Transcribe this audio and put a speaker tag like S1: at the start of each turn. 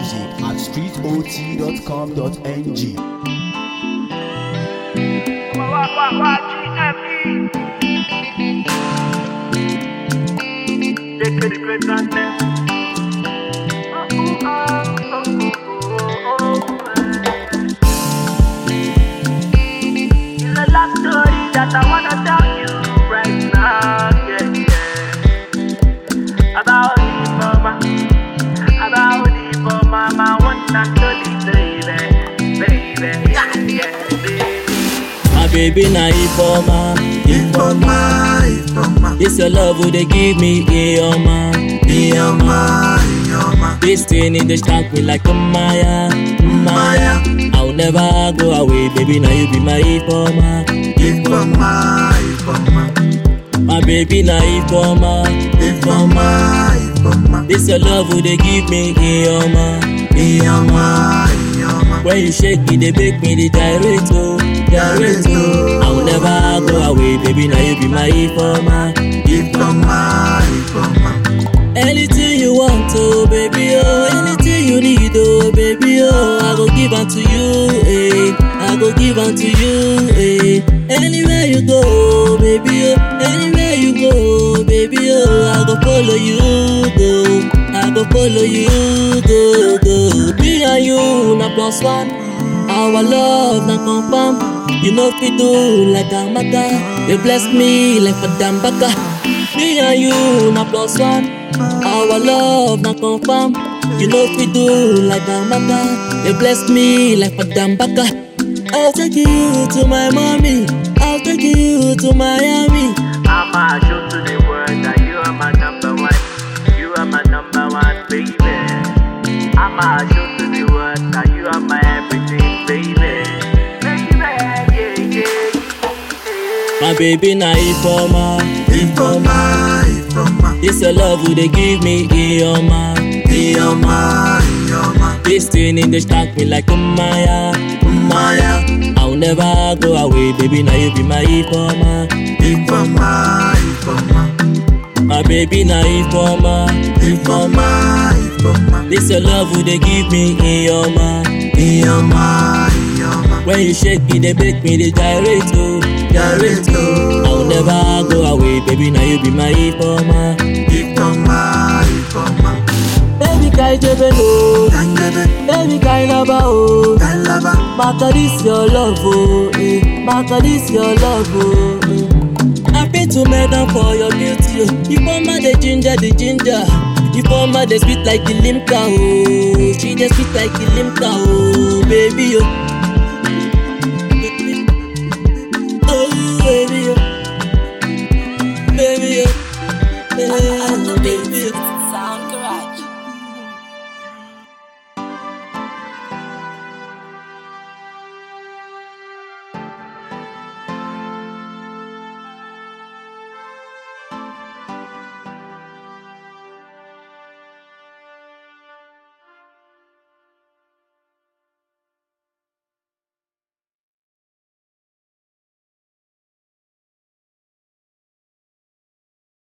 S1: music at streetot.com.ng.
S2: That I wanna tell you right now, yeah, yeah. About the mama, about the mama, I want to tell you, baby, baby, yeah, yeah, baby.
S3: My baby na Ifeoma,
S4: Ifeoma, Ifeoma,
S3: This your love would they give me, Ioma,
S4: Ioma, Ioma,
S3: This thing it dey shock me like a Maya, Maya. I'll never go away, baby. Now you be my Ifeoma,
S4: Ifeoma, Ifeoma,
S3: My baby na Ifeoma,
S4: Ifeoma, Ifeoma,
S3: This your love would they give me, Ioma,
S4: Ioma, Ioma,
S3: When you shake it, they make me the gyrate, oh, gyrate, oh. I'll never go away, baby. Now you be my Ifeoma,
S4: Ifeoma, Ifeoma,
S3: Anything you want, oh baby, oh Anything you need, oh baby, oh I go give unto you, eh I go give unto you, eh Anywhere you go, baby, oh Anywhere you go, baby, oh I go follow you, go I go follow you, go, go Me and you, na plus one Our love, na confirm You know fit do like a maka You bless me like a dambaka Me and you, na plus one our love na confirm. You know if we do like a maka. You bless me like a dambaka. I'll take you to my mommy. I'll take you to Miami.
S2: I'ma show to the world that you are my number one. You are my number one, baby. I'ma show to the world that you are my everything, baby. Baby, yeah, yeah, yeah.
S3: My baby na Ifeoma,
S4: Ifeoma, Ifeoma,
S3: This your love would they give me, Ioma,
S4: Ioma, Ioma,
S3: This thing it dey shock me like a Maya,
S4: Maya,
S3: I'll never go away, baby. Now you be my Ifeoma,
S4: Ifeoma, Ifeoma,
S3: My baby na Ifeoma,
S4: Ifeoma, Ifeoma,
S3: This your love would they give me, Ioma.
S4: Ioma, Ioma,
S3: When you shake it, they make me the gyrate, oh, gyrate, oh. I'll never go away, baby. Now you be my Ifeoma.
S4: Ifeoma, Ifeoma,
S3: Baby, kai jebe no,
S4: Tangebe,
S3: baby, kai lava, oh.
S4: Talaba,
S3: Maka this your love, oh, eh. Maka this your love, oh. eh. I pay to medal for your beauty, oh. You former the ginger, the ginger. You former the sweet like the limca, oh. She just sweet like the limca, oh, baby, oh.